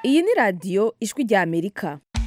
iyi ni radiyo ijwi rya amerika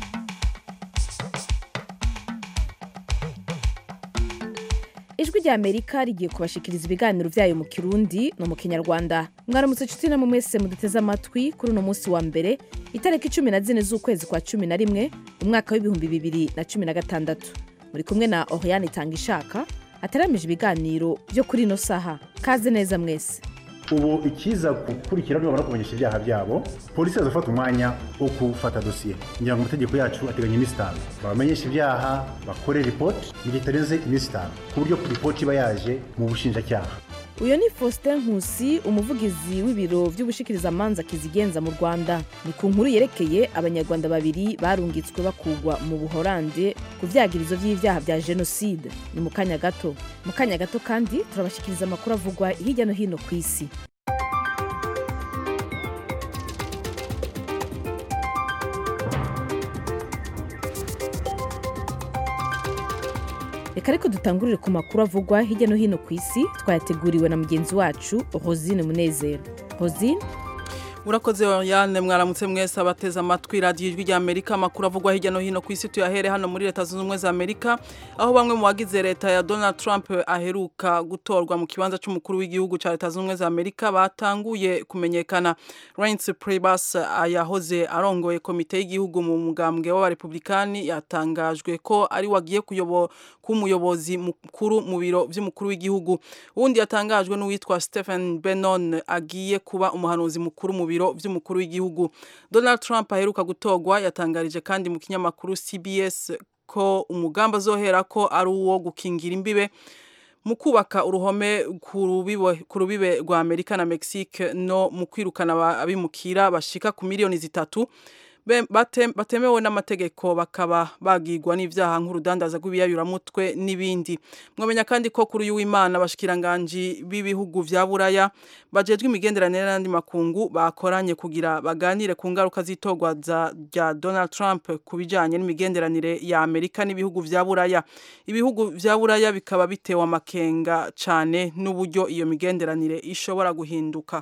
ijwi rya amerika rigiye kubashikiriza ibiganiro byayo mu kirundi no mu kinyarwanda mwaramutse inshuti namwe mwese muduteze amatwi kuri uno munsi wa mbere itariki cumi na zine z'ukwezi kwa cumi na rimwe umwaka w'ibihumbi bibiri na cumi na gatandatu muri kumwe na oriane itanga ishaka ataramije ibiganiro byo kuri ino saha kaze neza mwese ubu ikiza gukurikira nibamara kumenyesha ibyaha byabo polisi yazafata umwanya wo gufata dosiye ngira ngo amategeko yacu ateganya iminsi itanu babamenyesha ibyaha bakore ripoti mu gihe itarenze iminsi itanu ku buryo ripoti iba yaje mu bushinjacyaha uyu ni faustin nkusi umuvugizi w'ibiro by'ubushikirizamanza kizigenza mu rwanda ni ku nkuru yerekeye abanyarwanda babiri barungitswe bakugwa mu buhorande ku vyagirizo vy'ivyaha vya jenoside ni mu kanya gato mu kanya gato kandi turabashikiriza amakuru avugwa hirya no hino ku isi reka ariko dutangurire ku makuru avugwa hirya no hino ku isi twayateguriwe na mugenzi wacu rosine munezero rosine urakoze Oriane mwaramutse mwese abateze amatwi radiyo ijwi rya Amerika amakuru avugwa hirya no hino ku isi tuyahere hano muri leta zunze ubumwe za Amerika aho bamwe mu bagize leta ya Donald Trump aheruka gutorwa mu kibanza cy'umukuru w'igihugu cya leta zunze ubumwe za Amerika batanguye kumenyekana Reince Priebus yahoze arongoye komite y'igihugu mu mugambwe w'abarepublikani yatangajwe ko ari wagiye kuyobo k'umuyobozi mukuru mu biro by'umukuru w'igihugu uwundi yatangajwe n'uwitwa Stephen Bannon agiye kuba umuhanuzi mukuru mu biro by'umukuru w'igihugu Donald Trump aheruka gutogwa yatangarije kandi mu kinyamakuru CBS ko umugambi azohera ko ari uwo gukingira imbibe mu kubaka uruhome ku rubibe rwa Amerika na Mexique no mu kwirukana abimukira bashika ku miliyoni zitatu batemewe n'amategeko bakaba bagirwa n'ivyaha nk'urudandaza rw'ibiyayuramutwe n'ibindi mwamenya kandi ko kuri uyu w'imana abashikiranganji b'ibihugu vya buraya bajejwe imigenderanire n'andi makungu bakoranye kugira baganire ku ngaruka z'itorwa rya Donald Trump ku bijanye n'imigenderanire ya Amerika n'ibihugu vya buraya ibihugu vya buraya bikaba bitewe amakenga cane n'uburyo iyo migenderanire ishobora guhinduka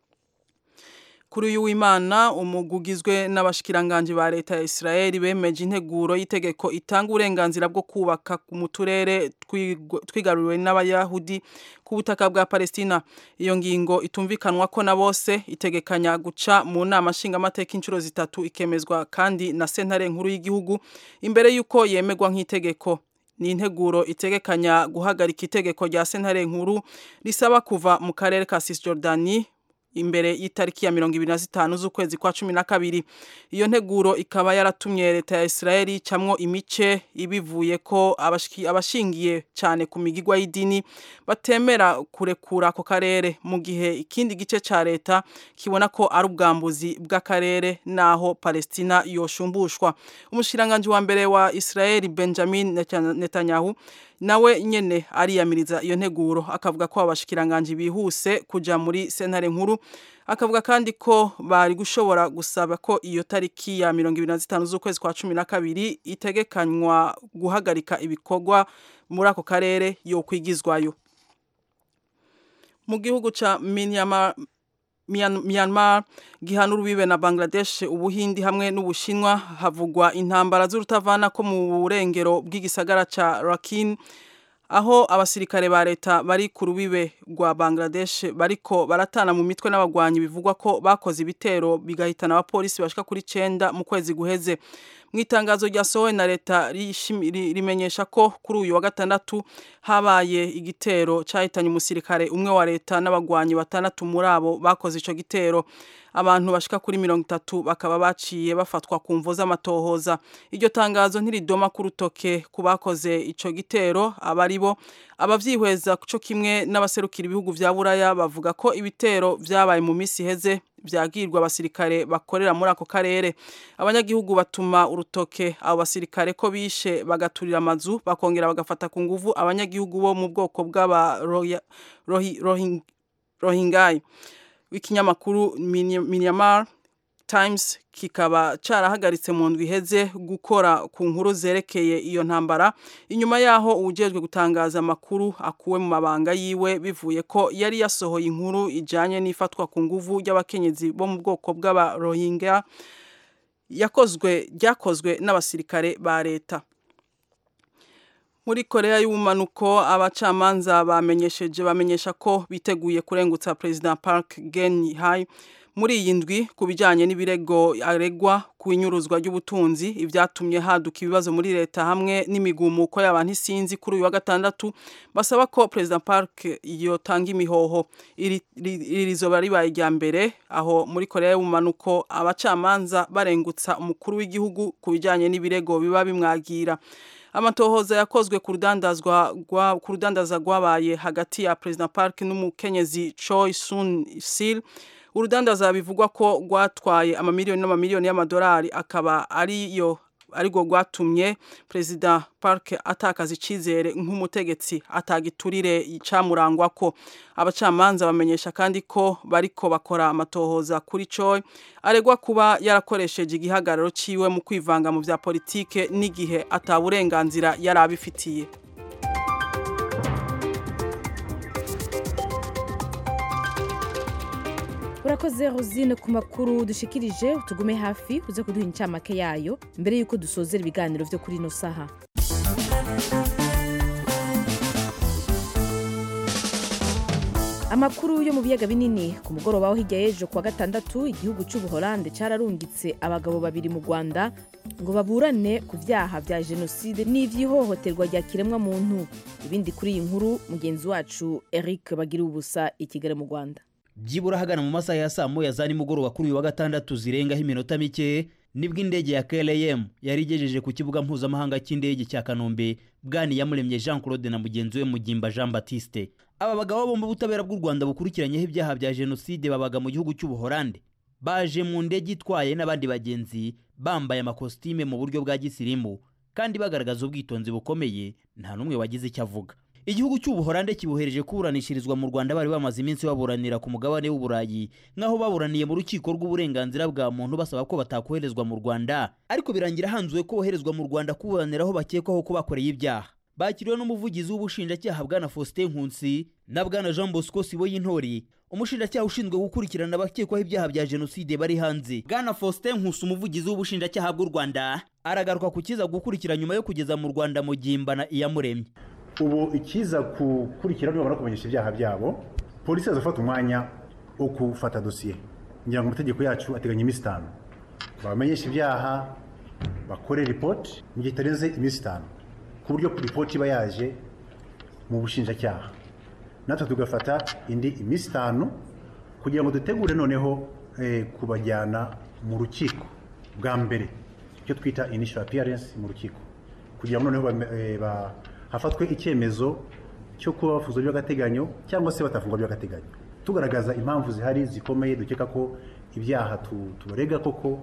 kuri uyu w'imana umugugizwe n'abashikiranganje ba leta ya Israel bemeje integuro y'itegeko itanga uburenganzira bwo kubaka mu turere twigaruriwe n'abayahudi ku butaka bwa Palestina iyo ngingo itumvikanwa ko na bose itegekanya guca mu nama nshingamateka inshuro zitatu ikemezwa kandi na sentare nkuru y'igihugu imbere y'uko yemegwa nk'itegeko ni integuro itegekanya guhagarika itegeko rya sentare nkuru risaba kuva mu karere ka Cisjordanie imbere y'itariki ya mirongo ibiri na zitanu z'ukwezi kwa cumi na kabiri iyo nteguro ikaba yaratumye leta ya Israeli camwo imice ibivuye ko abashingiye cyane ku migigwa y'idini batemera kurekura ako karere mu gihe ikindi gice ca leta kibona ko ari ubwambuzi bw'akarere naho Palestina yoshumbushwa umushiranganje wa mbere wa Israeli Benjamin Netanyahu nawe nyene ariyamiriza iyo nteguro akavuga ko abashikiranganje bihuse kuja muri sentare nkuru akavuga kandi ko bari gushobora gusaba ko iyo tariki ya 25 z'ukwezi kwa 12 itegekanywa guhagarika ibikorwa muri ako karere yo kwigizwayo mu gihugu ca Myanmar Myanmar gihana urubibe na Bangladesh ubuhindi hamwe n'ubushinwa havugwa intambara z'urutavana ko mu burengero bw'igisagara ca Rakhine aho abasirikare ba leta bari ku rubibe rwa Bangladesh bariko baratana mu mitwe n'abagwanyi bivugwa ko bakoze ibitero bigahitana abapolisi bashika kuri 9 mu kwezi guheze mu itangazo ryasohowe na leta rimenyesha ko kuri uyu wa gatandatu habaye igitero cyahitanye umusirikare umwe wa leta n'abagwanyi batandatu muri abo bakoze ico gitero abantu bashika kuri mirongo itatu bakaba baciye bafatwa ku mvo z'amatohoza iryo tangazo ntiridoma ku rutoke ku bakoze ico gitero abari bo abavyihweza co kimwe n'abaserukira ibihugu vya buraya bavuga ko ibitero vyabaye mu misi iheze vyagirwa abasirikare bakorera muri ako karere abanyagihugu batuma urutoke abo basirikare ko bishe bagaturira amazu bakongera bagafata ku nguvu abanyagihugu bo mu bwoko bw'aba rohingayi w'ikinyamakuru Myanmar Times kikaba carahagaritse mu ndwi iheze gukora ku nkuru zerekeye iyo ntambara inyuma yaho uwujejwe gutangaza amakuru akuwe mu mabanga yiwe bivuye ko yari yasohoye inkuru ijanye n'ifatwa ku nguvu ry'abakenyezi bo mu bwoko bw'aba Rohingya yakozwe ryakozwe n'abasirikare ba leta muri korea y'ubumanuko abacamanza bamenyesheje bamenyesha ko biteguye kurengutsa perezida park geun-hye muri iyi ndwi ku bijyanye n'ibirego aregwa ku inyuruzwa ry'ubutunzi ibyatumye haduka ibibazo muri leta hamwe n'imigumuko y'abantu isinzi kuri uyu wa gatandatu basaba ko perezida park yotanga imihoho iri rizoba ribaye irya mbere aho muri korea y'ubumanuko abacamanza barengutsa umukuru w'igihugu ku bijyanye n'ibirego biba bimwagira amatohoza yakozwe ku rudandaza rwabaye hagati ya perezida park n'umukenyezi choi sun sil urudandaza bivugwa ko rwatwaye amamiliyoni n'amamiliyoni y'amadolari akaba ariyo ariko rwatumye perezida park atakaza icyizere nk'umutegetsi atagiturire icamurangwa ko abacamanza bamenyesha kandi ko bariko bakora amatohoza kuri coy aregwa kuba yarakoresheje igihagararo ciwe mu kwivanga mu vya politike n'igihe ataburenganzira yari abifitiye urakoze rosine ku makuru dushikirije tugume hafi uze kuduha incamake yayo mbere y'uko dusozera ibiganiro vyo kuri ino saha amakuru yo mu biyaga binini ku mugoroba wo hirya y'ejo kuwa gatandatu igihugu cy'ubuholande cyararungitse abagabo babiri mu rwanda ngo baburane ku byaha bya jenoside n'iby'ihohoterwa rya kiremwamuntu ibindi kuri iyi nkuru mugenzi wacu eric bagira ubusa i kigali mu rwanda byibura ahagana mu masaha ya saa moya za nimugoroba kuri uyu wa gatandatu zirengaho iminota mike nibwo indege ya KLM yari igejeje ku kibuga mpuzamahanga cy'indege cya Kanombe bwani yamuremye Jean Claude na mugenzi we Mugimba Jean Baptiste aba bagabo bombi ubutabera bw'u Rwanda bukurikiranyeho ibyaha bya jenoside babaga mu gihugu cy'ubuholande baje mu ndege itwaye n'abandi bagenzi bambaye amakositime mu buryo bwa gisirimu kandi bagaragaza ubwitonzi bukomeye nta n'umwe wagize icyo avuga igihugu cy'ubuholande kibohereje kuburanishirizwa mu rwanda bari bamaze iminsi baburanira ku mugabane w'uburayi nk'aho baburaniye mu rukiko rw'uburenganzira bwa muntu basaba ko batakoherezwa mu rwanda ariko birangira hanzuwe ko boherezwa mu rwanda kuburanira aho bakekwaho ko bakoreye ibyaha bakiriwe n'umuvugizi w'ubushinjacyaha bwana faustin nkunsi na bwana jean bosco siboyintori umushinjacyaha ushinzwe gukurikirana abakekwaho ibyaha bya jenoside bari hanze bwana faustin nkusi umuvugizi w'ubushinjacyaha bw'u rwanda aragaruka ku kiza gukurikira nyuma yo kugeza mu rwanda mu gimbana iyamuremye ubu ikiza gukurikira nibamara kumenyesha ibyaha byabo polisi yazafata umwanya wo gufata dosiye ngira ngo amategeko yacu ateganya iminsi itanu babamenyesha ibyaha bakore ripoti mu gihe itarenze iminsi itanu ku buryo ripoti iba yaje mu bushinjacyaha natwe tugafata indi iminsi itanu kugira ngo dutegure noneho kubajyana mu rukiko bwa mbere icyo twita initial appearance mu rukiko kugira ngo noneho hafatwe icyemezo cyo kuba bafungwa by'agateganyo cyangwa se batafungwa by'agateganyo tugaragaza impamvu zihari zikomeye dukeka ko ibyaha tubarega koko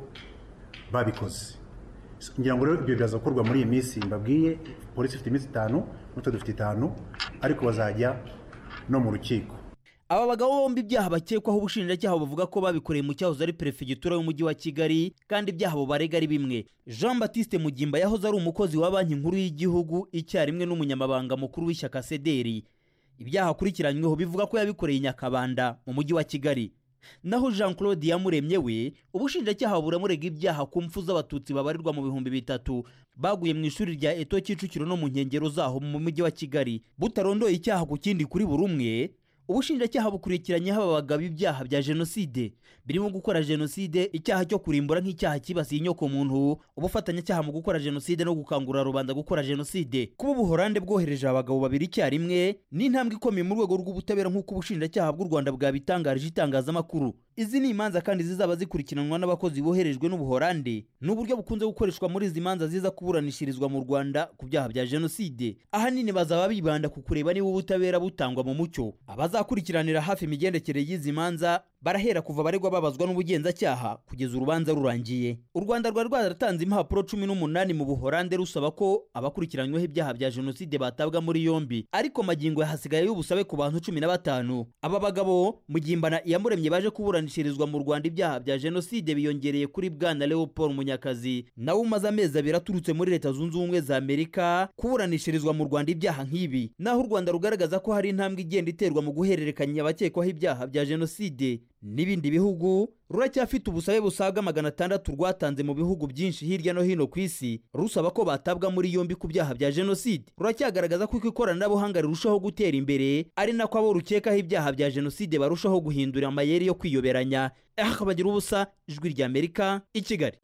babikoze ngira ngo rero ibyo biraza gukorwa muri iyi minsi mbabwiye polisi ifite iminsi itanu natwe dufite itanu ariko bazajya no mu rukiko aba bagabo bombi ibyaha bakekwaho ubushinjacyaha bavuga ko babikoreye mu cyahoze ari perefegitura y'umujyi wa kigali kandi ibyaha bo barega ari bimwe jean batiste mugimba yahoze ari umukozi wa banki nkuru y'igihugu icyarimwe n'umunyamabanga mukuru w'ishyaka sederi ibyaha akurikiranyweho bivuga ko yabikoreye i nyakabanda mu mujyi wa kigali naho jean claude yamuremye we ubushinjacyaha buramurega ibyaha ku mfu z'abatutsi babarirwa mu bihumbi bitatu baguye mu ishuri rya eto kicukiro no mu nkengero zaho mu mujyi wa kigali butarondoye icyaha ku kindi kuri buri umwe ubushinjacyaha bukurikiranyeho aba bagabo ibyaha bya jenoside birimo gukora jenoside icyaha cyo kurimbura nk'icyaha cyibasiye inyoko muntu ubufatanyacyaha mu gukora jenoside no gukangurira rubanda gukora jenoside kuba ubuhorande bwohereje abagabo babiri icyarimwe ni intambwe ikomeye mu rwego rw'ubutabera nk'uko ubushinjacyaha bw'u rwanda bwabitangarije itangazamakuru izi ni imanza kandi zizaba zikurikiranwa n'abakozi boherejwe n'ubuhorande ni uburyo bukunze gukoreshwa muri izi manza ziza kuburanishirizwa mu rwanda ku byaha bya jenoside ahanini bazaba bibanda ku kureba niba ubutabera butangwa mu mucyo abazakurikiranira hafi imigendekere y'izi manza barahera kuva abaregwa babazwa n'ubugenzacyaha kugeza urubanza rurangiye u rwanda rwari rwaratanze impapuro cumi n'umunani mu buhorande rusaba ko abakurikiranyweho ibyaha bya jenoside batabwa muri yombi ariko magingo yahasigaye y'ubusabe ku bantu cumi na batanu aba bagabo mugimbana iyamuremye baje kuburanishirizwa mu rwanda ibyaha bya jenoside biyongereye kuri bwana leopold munyakazi nawe umaze amezi abiri aturutse muri leta zunze ubumwe za amerika kuburanishirizwa mu rwanda ibyaha nk'ibi naho u rwanda rugaragaza ko hari intambwe igenda iterwa mu guhererekanya abakekwaho ibyaha bya jenoside n'ibindi bihugu ruracyafite ubusabe busaga magana atandatu rwatanze mu bihugu byinshi hirya no hino ku isi rusaba ko batabwa muri yombi ku byaha bya jenoside ruracyagaragaza ko uko ikoranabuhanga rirushaho gutera imbere ari nako abo rukekaho ibyaha bya jenoside barushaho guhindura amayeri yo kwiyoberanya hakabagira ubusa ijwi ry'amerika i kigali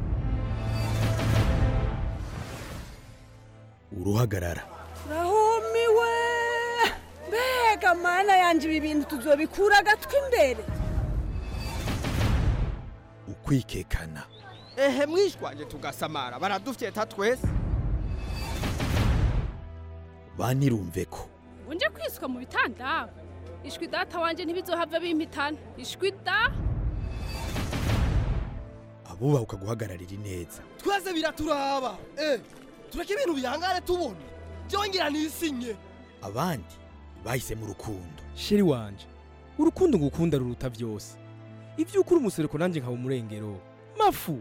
uruhagarara rahumiwe mbega mana yanjye ibi bintu tuzobikura agatwi imbere ukwikekana ehe mwishwanje tugasamara baradufyeta twese banirumve ko unje kwiswa mu bitanda ishwi data wanje ntibizohava bimpitana ishwi da abubahuka guhagararira ineza twese biraturaba eh tureke ibintu bihangare tubona byongera nisinye abandi bahisemo urukundo sheri wanje urukundo ngukunda ruruta byose ibyo ukuri umusereko nanjye nkaba umurengero mafu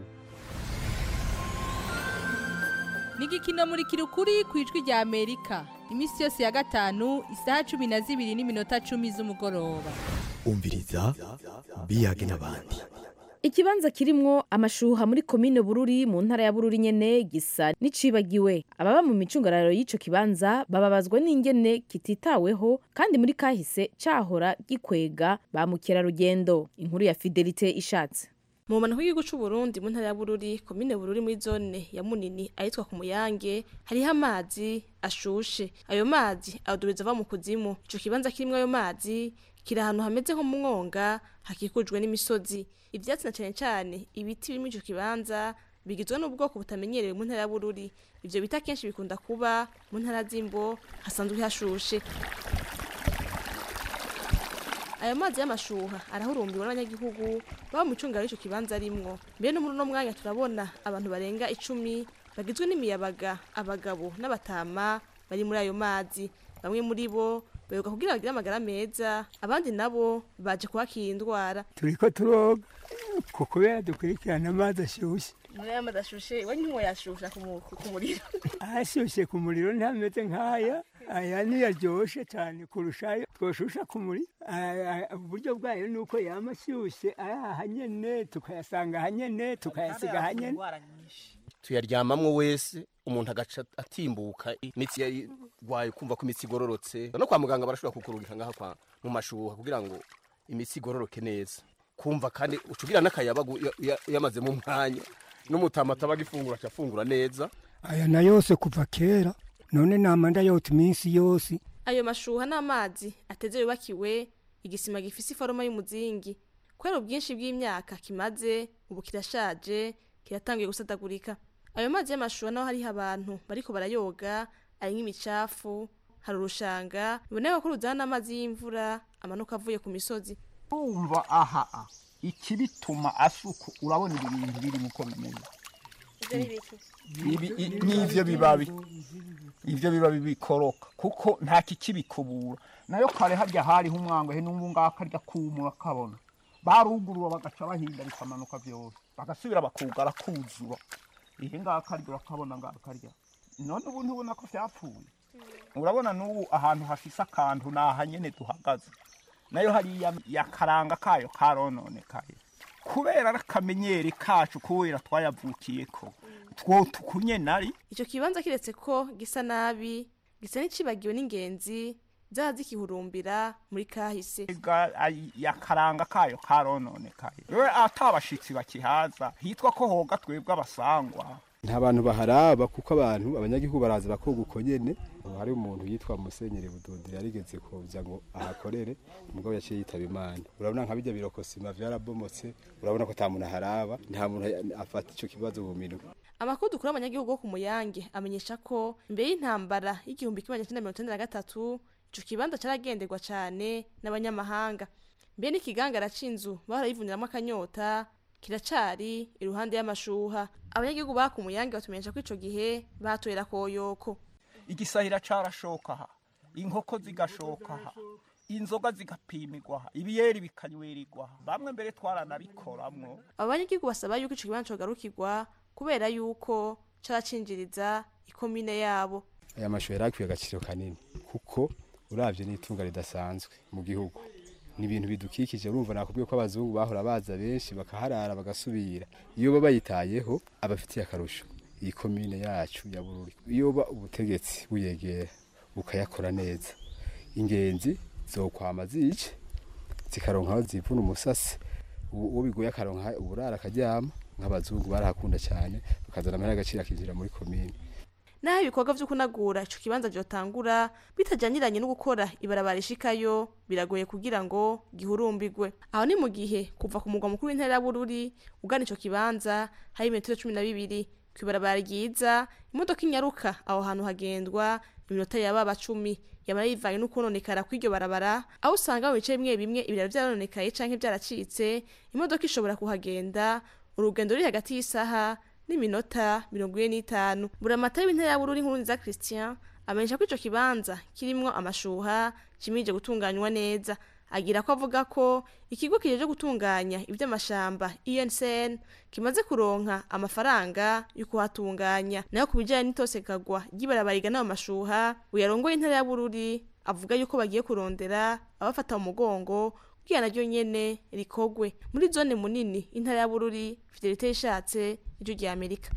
ni igikino muri kirukuri ku ijwi rya amerika iminsi yose ya gatanu isaha cumi na zibiri n'iminota cumi z'umugoroba umviriza biyage n'abandi ikibanza kirimwo amashuha muri komine bururi mu ntara ya bururi nyene gisa n'icibagiwe ababa mu micungararo y'ico kibanza bababazwa n'ingene kititaweho kandi muri kahise cahora gikwega ba mukerarugendo inkuru ya fidelite ishatse mu mpanuka y'igihugu cy'u Burundi mu ntara ya Bururi komine Bururi muri zone ya Munini ahitwa ku Muyange hariho amazi ashushe ayo mazi adubiza ava mu kuzimu ico kibanza kirimo ayo mazi kiri ahantu hameze nko mu mwonga hakikujwe n'imisozi ivyatsi na cane cane ibiti biri muri ico kibanza bigizwe n'ubwoko butamenyerewe mu ntara ya Bururi ivyo bita kenshi bikunda kuba mu ntara z'imbo hasanzwe hashushe ayo mazi y'amashuha arahurumbiwe n'abanyagihugu baba mu cungaro y'ico kibanza arimwo mbere no muri uno mwanya turabona abantu barenga icumi bagizwe n'imiyabaga abagabo n'abatama bari muri ayo mazi bamwe muri bo bayoga kugira bagire amagara meza abandi nabo baje kuhakira indwara turiko turoga ko kubera dukurikirana amazi ashyushye muri aya mazi ashushe iwe ntimwoyashusha ku muriro ashyushye ku muriro ntameze nk'aya aya niyo aryoshye cyane kurusha ayo twoshusha ku muriro uburyo bwayo ni uko yaba ashyushye ari aha nyene tukayasanga aha nyene tukayasiga aha nyene tuyaryamamwo wese umuntu agaca atimbuka imitsi yarwaye kumva ko imitsi igororotse no kwa muganga barashobora kukurungika ngaha kwa mu mashuha kugira ngo imitsi igororoke neza kumva kandi ucugira n'akayabagu yamazemo umwanya n'umutama ataba agifungura acafungura neza aya na yose kuva kera none namanda yota iminsi yose ayo mashuha n'amazi ateze yubakiwe igisima gifise iforoma y'umuzingi kubera ubwinshi bw'imyaka kimaze ubu kirashaje kiratangiye gusadagurika ayo mazi y'amashuha naho hariho abantu bariko barayoga ari nk'imicafu hari urushanga biboneka ko ruzana n'amazi y'imvura amanuka avuye ku misozi umva aha ikibituma asuku urabona ibi bintu birimo uko bimeze n'ivyo bibabi ivyo bibabi bikoroka kuko nta kikibikubura nayo kare harya hariho umwango he n'ubu ngaho karya kumura kabona barugurura bagaca bahinda bikamanuka vyose bagasubira bakugara kuzura ihe ngaho karya urakabona ngaho karya none ubu ntubona ko vyapfuye urabona n'ubu ahantu hafise akantu naha nyene duhagaze nayo hariya yakaranga kayo karononekaye kubera ari akamenyeri kacu kubera twayavukiyeko two tukunye nari ico kibanza kiretse ko gisa nabi gisa n'icibagiwe n'ingenzi zaha zikihurumbira muri kahise yakaranga kayo karononekaye we atabashitsi bakihaza hitwa ko hoga twebwe abasangwa nta bantu baharaba kuko abantu abanyagihugu baraza bakoga uko nyene hari umuntu yitwa musenyeri budodiri yarigeze kuja ngo ahakorere umugabo yaciye yitaba imana urabona nka bijya birokosima vyarabomotse urabona ko ata muntu aharaba nta muntu afata ico kibazo mu minwe amakuru dukura abanyagihugu bo ku muyange amenyesha ko imbere y'intambara y'igihumbi kimwe magana mirongo icenda na gatatu ico kibanza caragenderwa cane n'abanyamahanga mbere n'ikigangara c'inzu bahora yivuniramwo akanyota kiracari iruhande y'amashuha abanyagihugu ba ku muyange batumenyesha ko ico gihe batoyera koyoko igisahira carashoka aha inkoko zigashoka aha inzoga zigapimirwa aha ibiyeri bikanywerirwa aha bamwe mbere twaranabikoramwo abo banyagihugu basaba yuko ico kibanza cogarukirwa kubera yuko caracinjiriza ikomine yabo aya mashuha yari akwiye agaciro kanini kuko uravye n'itunga ridasanzwe mu gihugu ni ibintu bidukikije urumva nakubwiye ko abazungu bahora baza benshi bakaharara bagasubira iyo baba bayitayeho abafitiye akarusho iyi komine yacu ya bururi iyo ba ubutegetsi buyegera bukayakora neza ingenzi zokwama zice zikaronka aho zivuna umusasi uwo bigoye akaronka uburara akaryama nk'abazungu barahakunda cyane bakazana amahera agaciro akinjira muri komine naho ibikorwa vyo kunagura ico kibanza vyotangura bitajanyiranye no gukora ibarabara ishikayo biragoye kugira ngo gihurumbirwe aho ni mu gihe kuva ku mugwa mukuru w'intara ya bururi ugana ico kibanza hari imetero cumi na bibiri kw'ibarabara ryiza imodoka inyaruka aho hantu hagendwa iminota yababa cumi yamara yivanye n'ukononekara kw'iryo barabara aho usanga mu bice bimwe bimwe ibiraro vyarononekaye canke vyaracitse imodoka ishobora kuhagenda urugendo ruri hagati y'isaha n'iminota mirongo ine n'itanu buramatari w'intara ya bururi nkuru nziza christian amenyesha ko ico kibanza kirimwo amashuha kimirije gutunganywa neza agira ko avuga ko ikigo kijeje gutunganya ivy'amashamba UNCN kimaze kuronka amafaranga yo kuhatunganya nayo ku bijanye n'itosekagwa ry'ibarabara rigana mu mashuha uyarongoye intara ya bururi avuga yuko bagiye kurondera abafata mu mugongo kugira naryo nyene rikogwe muri zone munini intara ya bururi fidelite yishatse ijwi rya amerika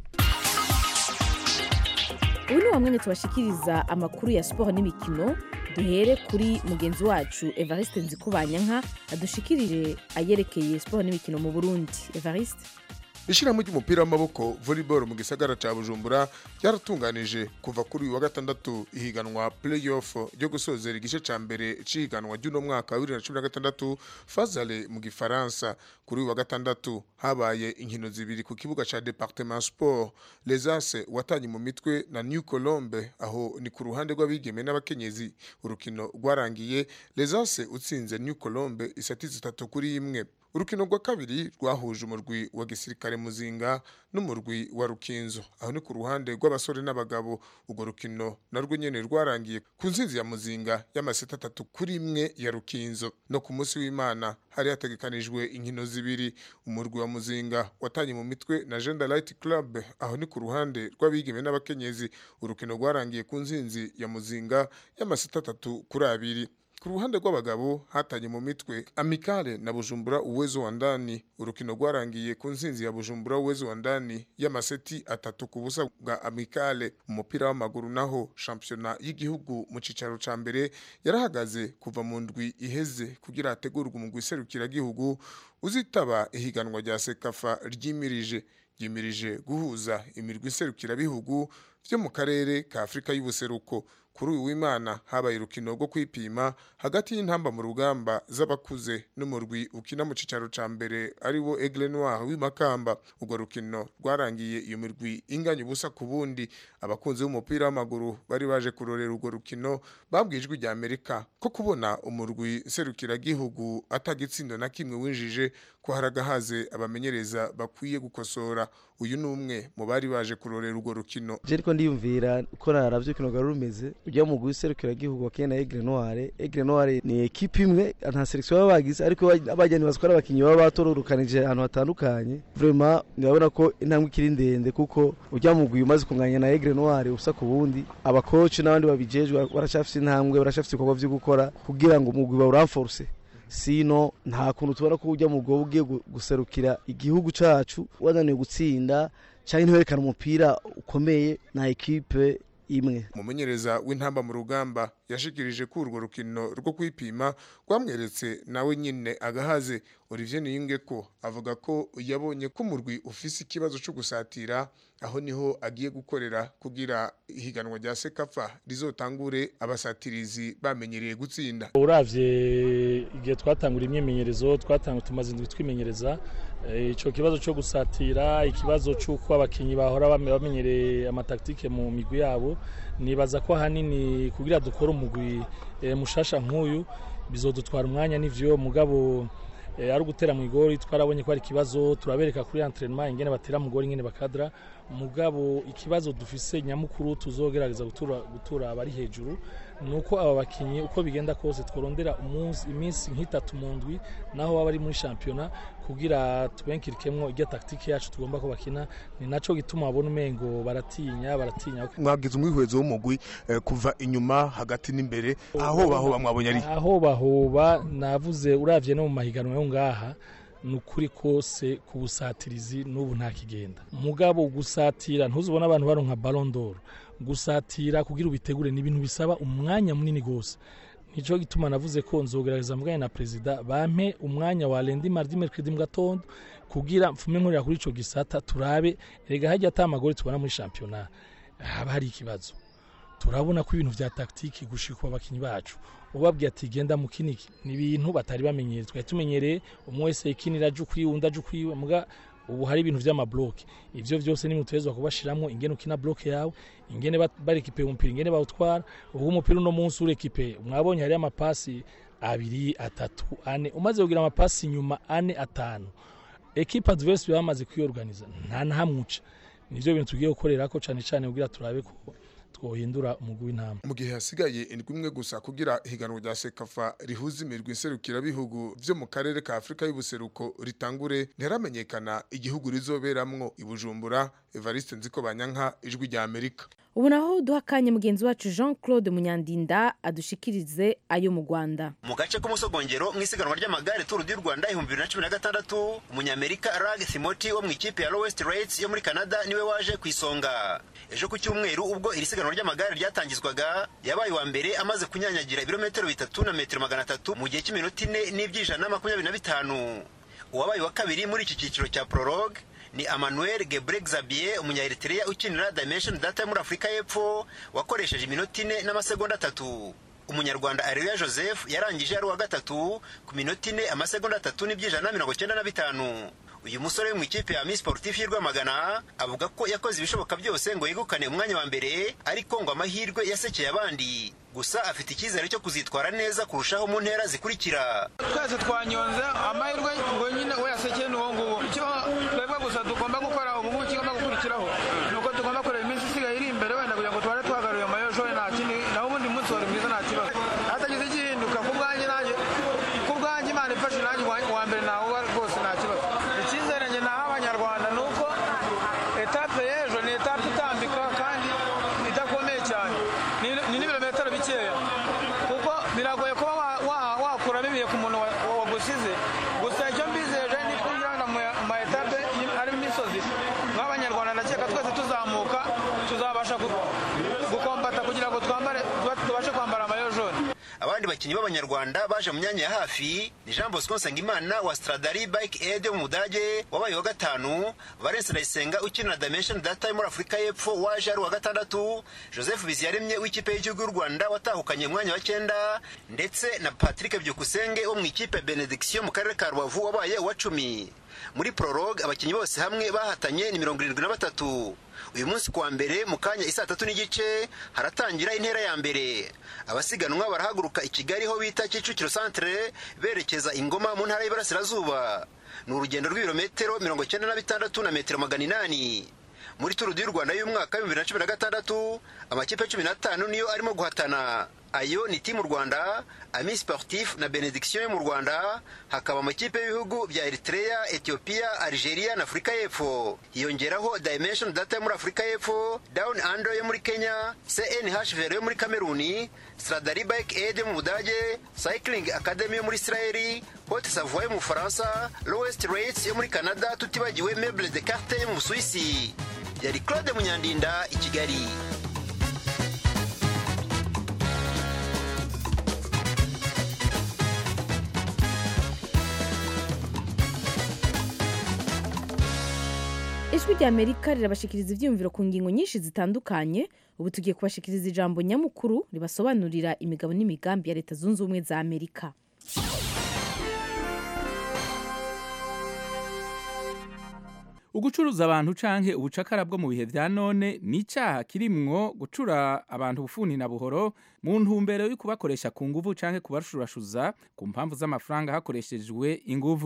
ubu ni bamwe tubashikiriza amakuru ya siporo n'imikino duhere kuri mugenzi wacu evariste nzikubanyanka adushikirire ayerekeye siporo n'imikino mu burundi evariste ishyirahamwe ry'umupira w'amaboko volleyball mu gisagara cya bujumbura ryaratunganije kuva kuri uyu wa gatandatu ihiganwa playoff ryo gusozera igice cya mbere cy'ihiganwa ry'uno mwaka wa bibiri na cumi na gatandatu fazale mu gifaransa kuri uyu wa gatandatu habaye inkino zibiri ku kibuga cya departement sport lesase watanye mu mitwe na new colombe aho ni ku ruhande rw'abigeme n'abakenyezi urukino rwarangiye lesase utsinze new colombe isati zitatu kuri imwe urukino rwa kabiri rwahuje umurwi wa gisirikare muzinga n'umurwi wa rukinzo aho ni ku ruhande rw'abasore n'abagabo urwo rukino narwo nyene rwarangiye ku nsinzi ya muzinga y'amaseta atatu kuri imwe ya rukinzo no ku munsi w'imana hari hategekanijwe inkino zibiri umurwi wa muzinga watanye mu mitwe na Gender Light Club aho ni ku ruhande rw'abigeme n'abakenyezi urukino rwarangiye ku nsinzi ya muzinga y'amaseta atatu kuri abiri ku ruhande rw'abagabo hatanye mu mitwe amikale na bujumbura uwezo wa ndani urukino rwarangiye ku nsinzi ya bujumbura uwezo wa ndani y'amaseti atatu ku busa bwa amikale umupira w'amaguru naho shampiyona y'igihugu mu cicaro ca mbere yarahagaze kuva mu ndwi iheze kugira hategurwe umugwi serukiragihugu uzitaba ihiganwa rya sekafa ryimirije ryimirije guhuza imirwi serukirabihugu vyo mu karere ka afurika y'ubuseruko kuri uyu w'imana habaye urukino rwo kwipima hagati y'intamba mu rugamba z'abakuze n'umurwi ukina mu cicaro ca mbere ari wo Aigle Noir w'imakamba urwo rukino rwarangiye iyo mirwi inganya ubusa ku bundi abakunzi b'umupira w'amaguru bari baje kurorera urwo rukino babwijwe rya Amerika ko kubona umurwi serukiragihugu atagitsindo na kimwe winjije ko haragahaze abamenyereza bakwiye gukosora uyu ni umwe mu bari baje kurorera urwo rukino je ariko ndiyumvira uko naravye urukino rwari rumeze ujya mu guserukira igihugu wakene na Aigle Noir Aigle Noir ni equipe imwe nta selection baba bagize ariko abajyani bazikora abakinyi baba batororukanije ahantu hatandukanye vraiment nibabona ko intambwe ikiri ndende kuko ujya mu guyu umaze kunganya na Aigle Noir usa ku bundi abakoci n'abandi babijejwe barashafise intambwe barashafise ibikorwa vyo gukora kugira ngo umugwi bawuranforce sino nta kuntu tubona ko ujya mu bwo ugiye guserukira igihugu cacu wananiwe gutsinda cyangwa ntiwerekana umupira ukomeye na ekipe imwe umumenyereza w'intamba mu rugamba yashikirije ko urwo rukino rwo kwipima rwamweretse nawe nyine agahaze Olivier Niyunge ko avuga ko yabonye ko umurwi ufise ikibazo cyo gusatira aho niho agiye gukorera kugira ihiganwa rya Sekafa rizotangure abasatirizi bamenyereye gutsinda uravye igihe twatangura imyemenyerezo twatanga tumaze indwi twimenyereza ico kibazo cyo gusatira ikibazo cy'uko abakinyi bahora bamenyereye amataktike mu migwi yabo nibaza ko hanini kugira dukore umugwi mushasha nk'uyu bizodutwara umwanya n'ivyo mugabo ari ugutera mu igori twarabonye ko ari ikibazo turabereka kuri entraînement ingene batera mu gori ingene bakadra mugabo ikibazo dufise nyamukuru tuzogerageza gutura gutura abari hejuru nuko aba bakinyi uko bigenda kose tworondera umunsi iminsi nk'itatu mu ndwi naho baba bari muri shampiyona kugira tubenkirikemwo irya taktike yacu tugomba ko bakina ni naco gituma babona umengo baratinya baratinya mwagize umwihwezo w'umugwi eh, kuva inyuma hagati n'imbere aho bahoba mwabonye ari aho bahoba navuze uravye no mu mahiganwa yo ngaha ni ukuri kose ku busatirizi n'ubu nta kigenda mugabo gusatira ntuzubona abantu baronka ballon d'or gusatira kugira ubitegure ni ibintu bisaba umwanya munini gose nico gituma navuze ko nzogerageza muganye na perezida bampe umwanya wa lendi mardi mercredi mu gatondo kugira mfume nkorera kuri ico gisata turabe rega hajya atamagore tubona muri shampiyona haba hari ikibazo turabona ko ibintu vya taktiki gushika abakinyi bacu ubabwiye ati genda mu kiniki ni ibintu batari bamenyereye twari tumenyereye umwe wese ikinira aje ukwiwe undi aje ukwiwe muga ubu hari ibintu vy'amabloke ivyo vyose ni mutezwa kubashiramwo ingene ukina bloke yawe ingene ba- barekipe umupira ingene bawutwara ubu umupira uno munsi urekipe mwabonye hari amapasi abiri atatu ane umaze kugira amapasi inyuma ane atanu ekipe adverse bamaze kwiyorganiza nta nahamwe nivyo bintu tugiye gukorerako cane cane kugira turabe ko twohindura umugwi w'intama mu gihe hasigaye indwi imwe gusa kugira ihiganwa rya sekafa rihuza imirwi nserukirabihugu vyo mu karere ka afurika y'ubuseruko ritangure ntiharamenyekana igihugu rizoberamwo i bujumbura evariste nziko banyanka ijwi rya amerika ubu naho duha akanya mugenzi wacu jean claude munyandinda adushikirize ayo mu rwanda mu gace k'umusogongero mu isiganwa ry'amagare turu du rwanda ibihumbi bibiri na cumi na gatandatu umunyamerika rag thimoti wo mu ikipe ya lowest rates yo muri canada niwe waje ku isonga ejo ku cyumweru ubwo iri siganwa ry'amagare ryatangizwaga yabaye uwa mbere amaze kunyanyagira ibirometero bitatu na metero magana atatu mu gihe cy'iminota ine n'iby'ijana na makumyabiri na bitanu uwabaye wa kabiri muri iki cyiciro cya prologue ni Emmanuel Gebre Xavier umunyaeritrea ukinira Dimension Data muri Afurika y'Epfo wakoresheje iminota ine n'amasegonda atatu umunyarwanda Areruya Joseph yarangije ari uwa gatatu ku minota ine amasegonda atatu n'iby'ijana na mirongo cyenda na bitanu uyu musore wo mu ikipe ya Miss Sportif y'u Rwamagana avuga ko yakoze ibishoboka byose ngo yegukane umwanya wa mbere ariko ngo amahirwe yasekeye abandi gusa afite icyizere cyo kuzitwara neza kurushaho mu ntera zikurikira twese twanyonze amahirwe ngo nyine we yasekeye ni uwo nguwo icyo twebwe gusa tugomba gukora ubu ngubu kigomba gukurikiraho ni uko tugomba kureba iminsi isigaye iri imbere wenda kugira ngo tubare twagaruye amayosho nta kindi naho ubundi munsi wari mwiza nta kibazo hatagize igihinduka ku bwanjye nanjye ku bwanjye imana ifashe nanjye uwa mbere nawe rwose nta kibazo icyizere njye naho abanyarwanda ni uko etape y'ejo ni etape itambika kandi idakomeye cyane ni ni n'ibirometero bikeya kuko biragoye kuba wa- wa- wakuramo ibihe ku muntu wa- wagusize gusa icyo mbizeje ni kugenda mu ma etape y- arimo imisozi nk'abanyarwanda ndakeka twese tuzamuka tuzabasha gu- gukombata kugira ngo twambare tuba- tubashe kwambara amayo jone abandi bakinnyi b'abanyarwanda baje mu myanya ya hafi ni jean bosco nsengimana wa stradari bike aid yo mu budage wabaye wa gatanu valence ndayisenga ukinira dimension data yo muri afurika y'epfo waje ari uwa gatandatu joseph biziyaremye w'ikipe y'igihugu y'u rwanda watahukanye umwanya wa cyenda ndetse na patrick byukusenge wo mu ikipe ya benediction mu karere ka rubavu wabaye uwa cumi muri prologue abakinnyi bose hamwe bahatanye ni mirongo irindwi na batatu uyu munsi kuwa mbere mu kanya isaa tatu n'igice haratangira intera ya mbere abasiganwa barahaguruka i kigali ho bita kicukiro centre berekeza ingoma mu ntara y'iburasirazuba ni urugendo rw'ibirometero mirongo icyenda na bitandatu na metero magana inani muri turu y'u rwanda y'umwaka w'ibihumbi bibiri na cumi na gatandatu amakipe cumi n'atanu niyo arimo guhatana ayo ni timu rwanda ami sportif na benediction yo mu rwanda hakaba amakipe y'ibihugu bya eritrea ethiopia algeria na afurika y'epfo hiyongeraho dimension data yo muri afurika y'epfo down ando yo muri kenya cnh vero yo muri kameruni stradari bike aid yo mu budage cycling academy yo muri israeli haute savoie yo mu bufaransa lowest rates yo muri canada tutibagiwe meuble de carte yo mu busuwisi yari claude munyandinda i kigali ijwi rya amerika rirabashikiriza ibyiyumviro ku ngingo nyinshi zitandukanye ubu tugiye kubashikiriza ijambo nyamukuru ribasobanurira imigabo n'imigambi ya leta zunze ubumwe za amerika ugucuruza abantu canke ubucakara bwo mu bihe vya none ni icaha kirimwo gucura abantu bufuni na buhoro mu ntumbero yo kubakoresha ku nguvu canke kubarashurashuza ku mpamvu z'amafaranga hakoreshejwe inguvu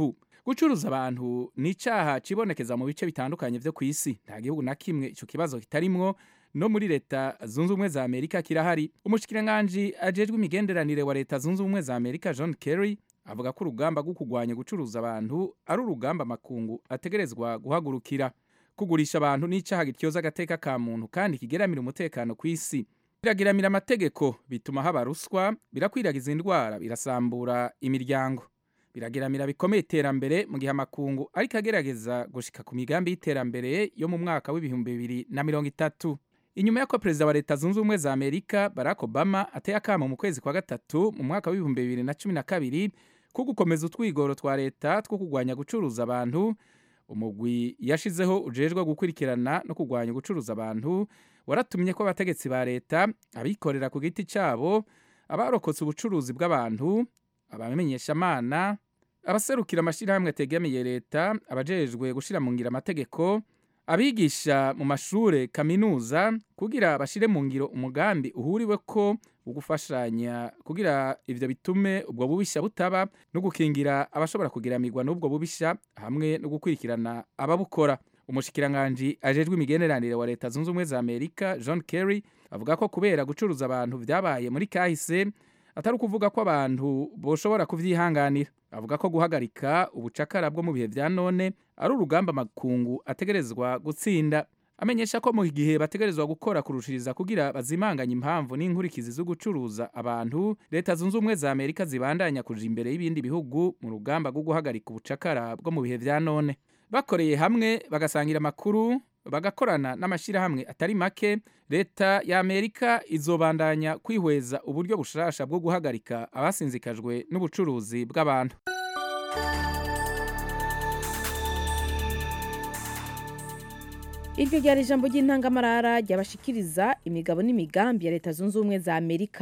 gucuruza abantu ni icyaha kibonekeza mu bice bitandukanye byo ku isi nta gihugu na kimwe icyo kibazo kitarimwo no muri leta zunze ubumwe za amerika kirahari umushikiranganji ajejwe imigenderanire wa leta zunze ubumwe za amerika john kerry avuga ko urugamba rwo kurwanya gucuruza abantu ari urugamba amakungu ategerezwa guhagurukira kugurisha abantu n'icyaha gityoza agateka ka muntu kandi kigeramira umutekano ku isi biragiramira amategeko bituma haba ruswa birakwiragiza indwara birasambura imiryango biragiramira bikomeye iterambere mu gihe amakungu ariko agerageza gushika ku migambi y'iterambere yo mu mwaka w'ibihumbi bibiri na mirongo itatu inyuma y'uko perezida wa leta zunze ubumwe za amerika barack obama ateye akamo mu kwezi kwa gatatu mu mwaka w'ibihumbi bibiri na cumi na kabiri ko gukomeza utwigoro twa leta two kurwanya gucuruza abantu umugwi yashizeho ujejwe gukurikirana no kurwanya gucuruza abantu waratumye ko abategetsi ba leta abikorera ku giti cyabo abarokotse ubucuruzi bw'abantu abamenyeshamana abaserukira amashyirahamwe ategamiye leta abajejwe gushyira mu ngiro amategeko abigisha mu mashuri kaminuza kugira bashyire mu ngiro umugambi uhuriwe ko wo gufashanya kugira ibyo bitume ubwo bubishya butaba no gukingira abashobora kugiramirwa n'ubwo bubishya hamwe no gukurikirana ababukora umushikiranganji ajejwe imigenderanire wa leta zunze ubumwe za amerika john kerry avuga ko kubera gucuruza abantu byabaye muri kahise atari ukuvuga ko abantu boshobora kubyihanganira avuga ko guhagarika ubucakara bwo mu bihe bya none ari urugamba amakungu ategerezwa gutsinda amenyesha ko mu gihe bategerezwa gukora kurushiriza kugira bazimanganye impamvu n'inkurikizi zo gucuruza abantu leta zunze ubumwe za amerika zibandanya kuja imbere y'ibindi bihugu mu rugamba rwo guhagarika ubucakara bwo mu bihe bya none bakoreye hamwe bagasangira amakuru bagakorana n'amashyirahamwe atari make leta ya amerika izobandanya kwihweza uburyo bushasha bwo guhagarika abasinzikajwe n'ubucuruzi bw'abantu iryo ryari ijambo ry'intangamarara ryabashikiriza imigabo n'imigambi ya leta zunze ubumwe za amerika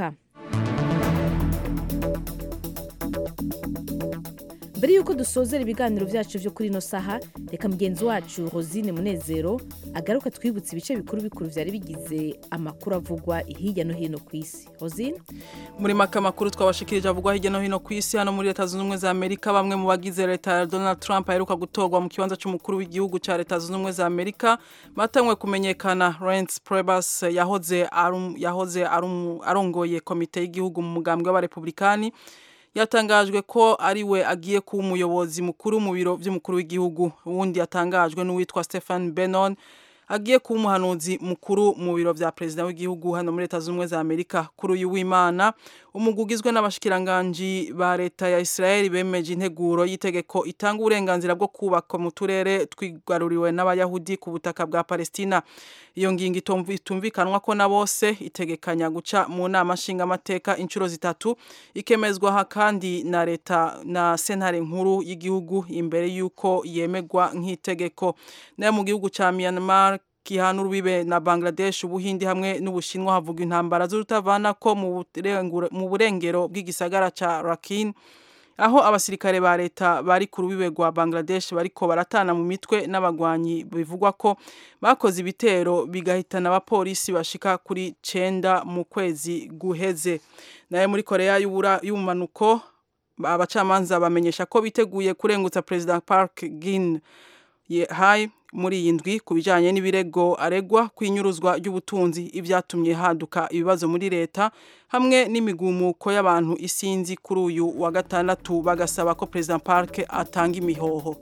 mbere y'uko dusozera ibiganiro byacu byo kuri ino saha reka mugenzi wacu rosine munezero agaruka twibutse ibice bikuru bikuru byari bigize amakuru avugwa hirya no hino ku isi rosine muri make amakuru twabashikirije avugwa hirya no hino ku isi hano muri leta zunze ubumwe za amerika bamwe mu bagize leta ya donald trump aheruka gutorwa mu kibanza cy'umukuru w'igihugu cya leta zunze ubumwe za amerika batanywe kumenyekana Reince Priebus yahoze yahoze arongoye komite y'igihugu mu mugambwe w'abarepublikani yatangajwe ko ari we agiye kuba umuyobozi mukuru mu biro by'umukuru w'igihugu uwundi yatangajwe n'uwitwa Stephen Bannon agiye kuba umuhanuzi mukuru mu biro bya perezida w'igihugu hano muri leta z'ubumwe za amerika kuri uyu w'imana umugwi ugizwe n'abashikiranganji ba leta ya israel bemeje integuro y'itegeko itanga uburenganzira bwo kubaka mu turere twigaruriwe n'abayahudi ku butaka bwa palestina iyo ngingo itumvikanwa ko na bose itegekanya guca mu nama nshingamateka inshuro zitatu ikemezwa kandi na leta na sentare nkuru y'igihugu imbere y'uko yemegwa nk'itegeko nayo mu gihugu cya myanmar gihana urubibe na Bangladesh ubuhindi hamwe n'ubushinwa havugwa intambara z'urutavana ko mu burengero bw'igisagara ca Rakhine aho abasirikare ba leta bari ku rubibe rwa Bangladesh bariko baratana mu mitwe n'abagwanyi bivugwa ko bakoze ibitero bigahitana abapolisi bashika kuri cenda mu kwezi guheze naye muri Korea y'ubumanuko abacamanza bamenyesha ko biteguye kurengutsa President Park Geun-hye muri iyi ndwi ku bijyanye n'ibirego aregwa ku inyuruzwa ry'ubutunzi ibyatumye haduka ibibazo muri leta hamwe n'imigumuko y'abantu isinzi kuri uyu wa gatandatu bagasaba ko perezida parike atanga imihoho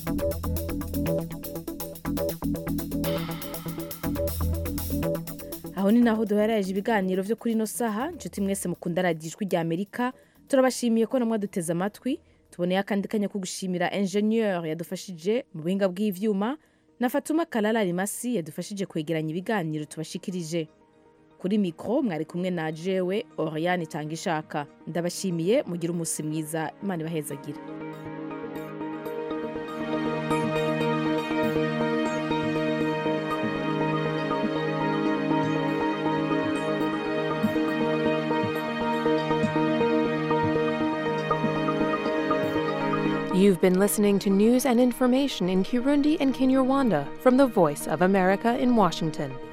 aho ni naho duheraje ibiganiro byo kuri ino saha inshuti mwese mukunda radiyo ijwi rya amerika turabashimiye ko namwe duteze amatwi tuboneye akandi kanya ko gushimira enjeniyeri yadufashije mu buhinga bw'ibyuma na fatuma karara rimasi yadufashije kwegeranya ibiganiro tubashikirije kuri mikoro mwari kumwe na jewe oriyani itanga ishaka ndabashimiye mugire umunsi mwiza imana ibahezagire You've been listening to news and information in Kirundi and Kinyarwanda from the Voice of America in Washington.